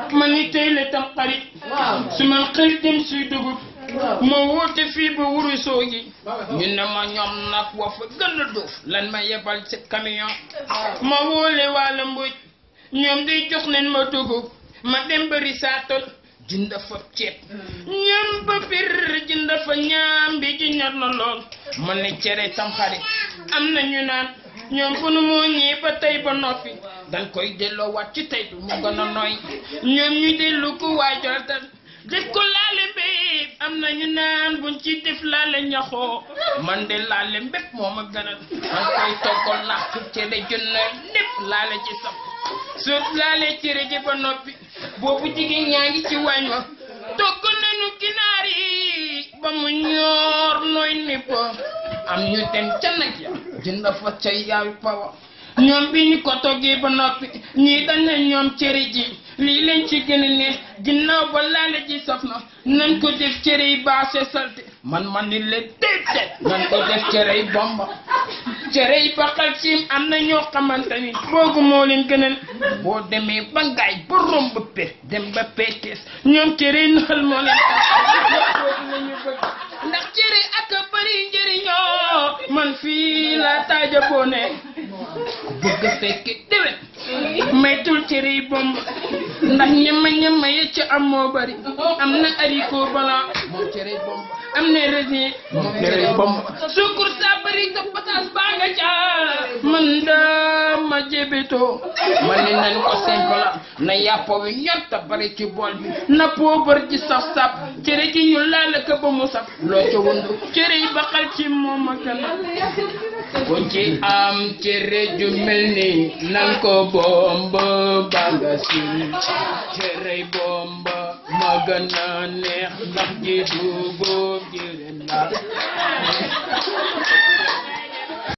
ma ni tey la tam xarit su ma xëy dem suy dugub ma woote fii ba wuru soogi ñu ne ma ñoom nag wa fa gën a doof lan ma yebal ci camion ma woole wàlla mbuj ñoom di jox leen ma dugub ma dem ba risaatal jënd fa ceeb ñam ba bir jënd fa ñaam bi ji ñor na lool ma ne cere tam xarit am na ñu naan ñoom fu nu moo ñii ba tey ba noppi dañ koy delloo waat ci tey bi mu gën a nooy ñoom ñu dellu ko waajal def ko laale mbéy am na ñu naan buñ ci def laale ñaxoo man de laale mbépp moo ma gënal man koy toggal làkk cere jënd lépp laale ci saf soo laale cere ji ba noppi boobu jigéen ñaa ngi ci waañ wa togg nañu ginaar yi ba mu ñoor nooy nipp am ñu dem ca nag ya jënd fa ca yaayu pawa ñoom bi ñu ko toggee ba noppi ñii dañ ne ñoom cere ji lii leen ci gën a neex ginnaaw ba laale ji saf na nañ ko def cere yi baase salte man man ni leen déedéet nañ ko def cere yi bomba cere yi baqal ciim am na ñoo xamante ni boogu moo leen gënal boo demee ba ngaay ba romb pe dem ba peetees ñoom cere yi naxal moo leen boogu la ñu bëgg ndax cere ak a bëri njëriñoo man fii la taaja boo ne bëgg fekke déwén maytul cere yi bomb ndax ñama ñama ya ca am moo bari am na haricot blanc moom cere yi bomb am na raisin moom cere yi bomb sukur sa bari sa pataas baa nga ca man dama jébetoo ma ne nañ ko simple na yàpp wi ñor ta bari ci bool bi na poobar ji saf saf cere ji ñu laal ko ba mu saf loo ca wundu cere yi baxal ci moom a gën ku ci am cere ju mel ni nan ko bomb ba nga si cere bomb ma gën a neex ndax ji dugub ji ren la